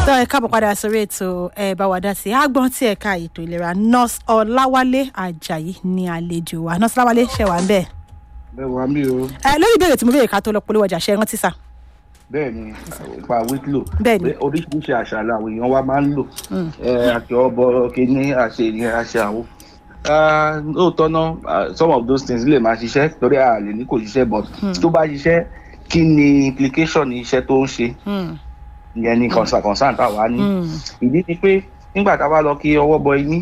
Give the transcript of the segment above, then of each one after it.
tọ́ ẹ káàbọ̀ padà sórí ètò ẹ bá wa dá sí àgbọn tí ẹ̀ka ètò ìlera nurse ọláwálé ajayi ní àlejò wa nurse ọláwálé ṣe wà ń bẹ̀. bẹ́ẹ̀ wá mí o ẹ lórí ìbéèrè tí mo béèrè ká tó lọ polówó ọjà ṣe rántí sà. bẹ́ẹ̀ ni pa wíkìlò Bẹ́ẹ̀ ni. oríṣiríṣi àṣà làwọn èèyàn wa máa ń lò ẹ àti ọbọ kínní àṣẹ ìyẹn àṣẹ àwọn Ah, lóòótọ́ náà ah, some of those things lè máa ṣiṣẹ́ torí a lè ní kò ṣiṣẹ́ but tó bá ṣiṣẹ́ kí ni implication iṣẹ́ tó ń ṣe ìyẹn ni concern concern táwa ní ìdí ni pé nígbà tá a bá lọ kí ọwọ́ bọ iní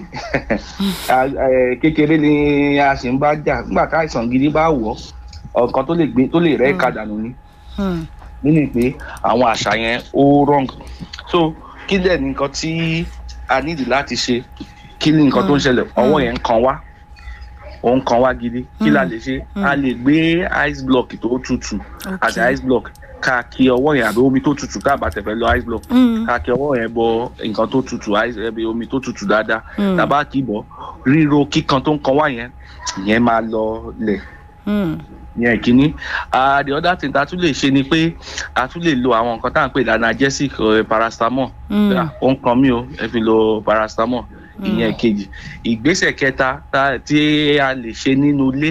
a- eh, kékeré ni a sì ń bá jà nígbà tá àìsàn gidi bá wọ̀ ọ́ nǹkan tó lè gbé tó lè rẹ́ ẹ̀ka dànù ni nínú pé àwọn àṣà yẹn ó wrong so kí dẹ̀ ni nǹkan tí a nídìí láti ṣe kí ni nǹkan tó ń ṣẹlẹ̀ ọwọ́ yẹn ń kan wá ó ń kan wá gidi kí la lè ṣe a lè gbé ice block tó tutù àti ice block ká kí ọwọ́ yẹn àbí omi tó tutù ká bá tẹ̀fẹ́ lọ ice block ká kí ọwọ́ yẹn bọ nǹkan tó tutù ice ẹbí omi tó tutù dáadáa tàbá kì í bọ̀ ríro kíkan tó ń kan wá yẹn yẹn máa lọ lẹ̀ yẹn kínní ah the other thing ta tún lè ṣe ni pé a tún lè lo àwọn nǹkan tá à ń pè ní analgesic eh, paracetamol Ah, ó ń kan mí o ẹ fi lo paracetamol ìyẹn kejì ìgbésẹ̀ kẹta tá- tí a lè ṣe nínú ilé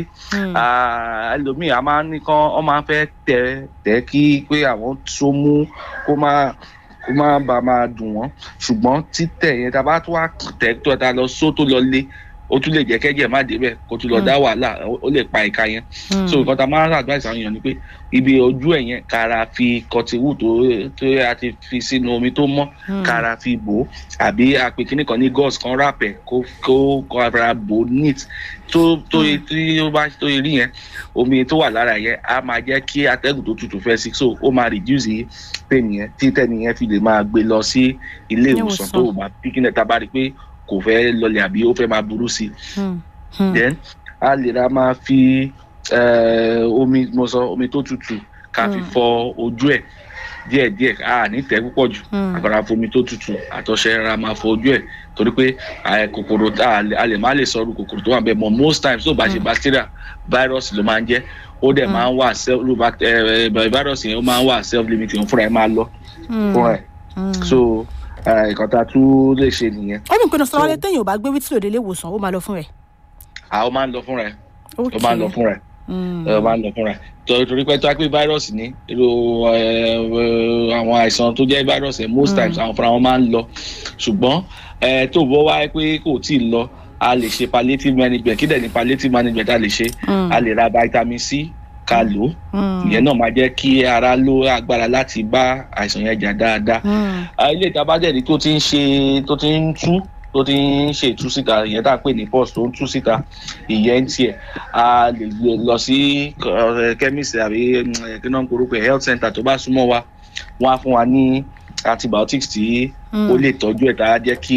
ah, ẹlòmíì a máa ń ní kán ọ máa ń fẹ́ tẹ tẹ kí pé àwọn tó mú kó má kó má bàa máa dùn wọ́n ṣùgbọ́n títẹ̀ yẹn tá a bá tún wá tẹ̀ tó ta lọ só tó lọ lé ó tún lè jẹ́ kẹ́jẹ̀ má débẹ̀ kó tún lọ dá wàhálà ó- ó lè pa ìka yẹn so nǹkan tá a máa ń advice àwọn èèyàn ni pé ibi ojú ẹ̀ yẹn kára fi cottonwool tó tó a ti fi sínú omi tó mọ́ kára fi bò ó àbí àpè kíní kan ní gauze kan wrap ẹ̀ kó kó kó ara bò ó neat tó tó tí ó bá tó rí yẹn omi tó wà lára yẹn á máa jẹ́ kí atẹ́gùn tó tutù fẹ́ sí so ó máa reduce pain yẹn tí tẹ́ni yẹn fi lè máa gbé lọ sí ilé Ilé ìwòsàn ìwòsàn. tó o bá pínlẹ̀ tá a bá rí i pé kò fẹ́ lọlẹ̀ àbí ó fẹ́ máa burú sí i then a lè ra máa fi eh, omi mo sọ omi tó tutù ká fi fọ ojú ẹ díẹ̀ díẹ̀ a ní tẹ̀ púpọ̀ jù àgbàrá fomi tó tutù àtọ̀ṣẹ ra máa fọ ojú ẹ torí pé eh, kòkòrò tá a lè- a lè má lè sọrú kòkòrò tó wà bẹ́ẹ̀ mọ most times tó bá ṣe bacteria virus ló máa ń jẹ́ ó dẹ̀ máa ń wà self ló bá eh, eh, virus yẹn ó máa ń wà self limiting fúnra ẹ máa lọ fúnra ẹ so eh, nǹkan tá a tún lè ṣe nìyẹn ó mú pinnu sọ wálé téèyàn ò bá gbé wítìlò délé ìwòsàn ó máa lọ fún rẹ̀. àwọn máa ń lọ fúnra ẹ ó máa ń lọ fúnra ẹ ẹ máa ń lọ fúnra ẹ torí torí pé tó a pé fáírọ́ọ̀sì ní irú ẹ, ẹ, àwọn àìsàn tó jẹ́ fáírọ́ọ̀sì ẹ most times àwọn fúnra wọn máa ń lọ ṣùgbọ́n ẹ tó bọ́ wá pé kò tí ì lọ a lè ṣe palliative management kí dẹ̀ ní palliative management a lè ṣe a lè ra vitamin c ká lò ó ìyẹn náà máa jẹ́ kí ara ló agbára láti bá àìsàn yẹn jà dáadáa Ah, ilé ìta bá dẹ̀rí tó ti ń ṣe tó ti ń tú tó ti ń ṣe ìtú síta ìyẹn tá à ń pè ní pus tó ń tú síta ìyẹn ń tiẹ̀ a lè gbé lọ sí chemist àbí mm, kí náà ń korúkọ ẹ̀ health center tó bá súnmọ́ wa wọ́n á fún wa ní antibiotics tí ó lè tọ́jú ẹ̀ tá a jẹ́ kí